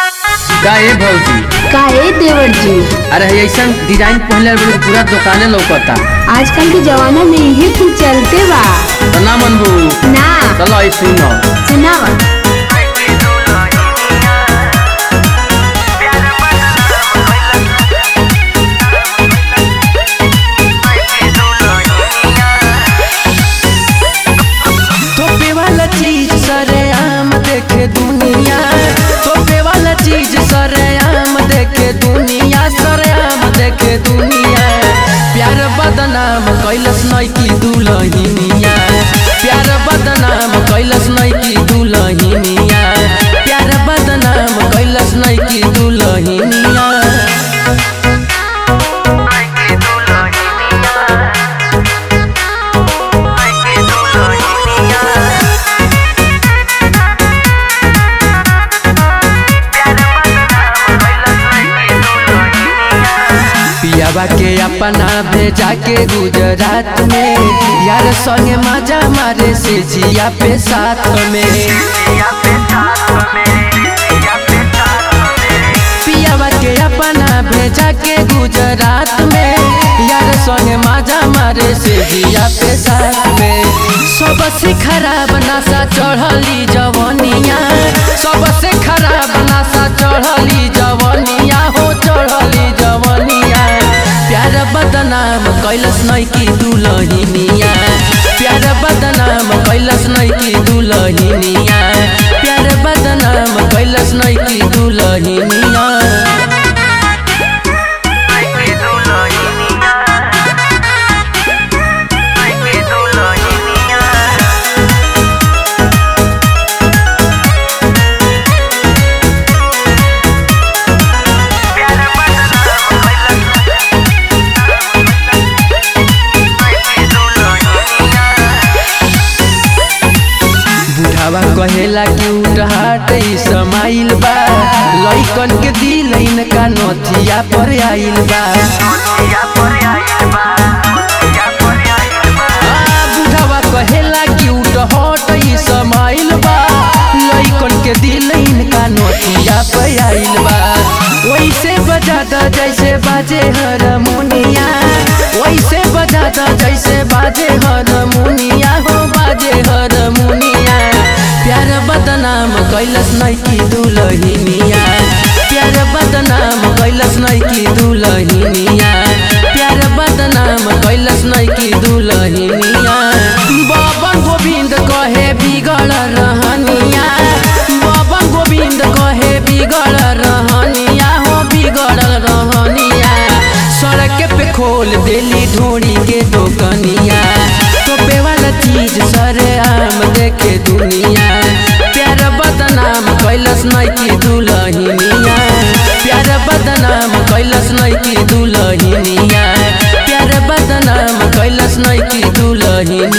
का ए भौजी काहे देवर जी अरे ऐसन डिजाइन पहले बड़ी पूरा दुकाने लौकता आजकल के जमाना में यही कुछ चलते बा तो ना मनबू ना चलो आई सुनो सुनावा तोपे वाला चीज सरे आम देखे दुनिया तोपे वाला चीज सरे आम देखे दुनिया सरे आम देखे दुनिया प्यार बदनाम कैलस नहीं की दुलहिनिया प्यार बदनाम कैलस नहीं की दुलहिनिया प्यार बदनाम कैलस नहीं की दुलहिनिया पियावा के अपना भेजा के गुजरात में यार संगे मजा मारे से जिया पे साथ में पियावा के अपना भेजा के गुजरात में यार संगे मजा मारे से जिया पे साथ में सबसे खराब नशा चढ़ली जवनिया सबसे खराब नशा चढ़ली जवनिया हो चढ़ली जवनिया प्यार बदनाम कैलस नहीं की दुलहिनिया प्यार बदनाम कैलस नहीं की दुलहिनिया प्यार बदनाम कैलस नहीं की दुलहिनिया बुढ़ावा कहेला कि उठहाट ई समाइल बा लइकन के दिल इनका नथिया पर आइल बा आ, बुढ़ावा कहेला कि उठहट ई समाइल बा लइकन के दिल इनका नथिया पर आइल बा वैसे बजाता जैसे बाजे हारमोनिया वैसे बजाता जैसे बाजे हारमोनिया हो बाजे हारमोनिया प्यार बदनाम कैलस नहीं की दुलहिनिया प्यार बदनाम कैलस नहीं की दुलहिनिया प्यार बदनाम कैलस नहीं की दुलहिनिया बाबा गोविंद कहे बिगड़ रहनिया बाबा गोविंद कहे बिगड़ रहनिया हो बिगड़ रहनिया सड़क पे खोल देली ढोड़ी के दोकनिया तोपे वाला चीज सरे आम देखे दुनिया प्यार बदनाम कैलस नहीं की दुलहिनिया प्यार बदनाम कैलस नहीं की दुलहिनिया प्यार बदनाम कैलस नहीं की दुलहिनिया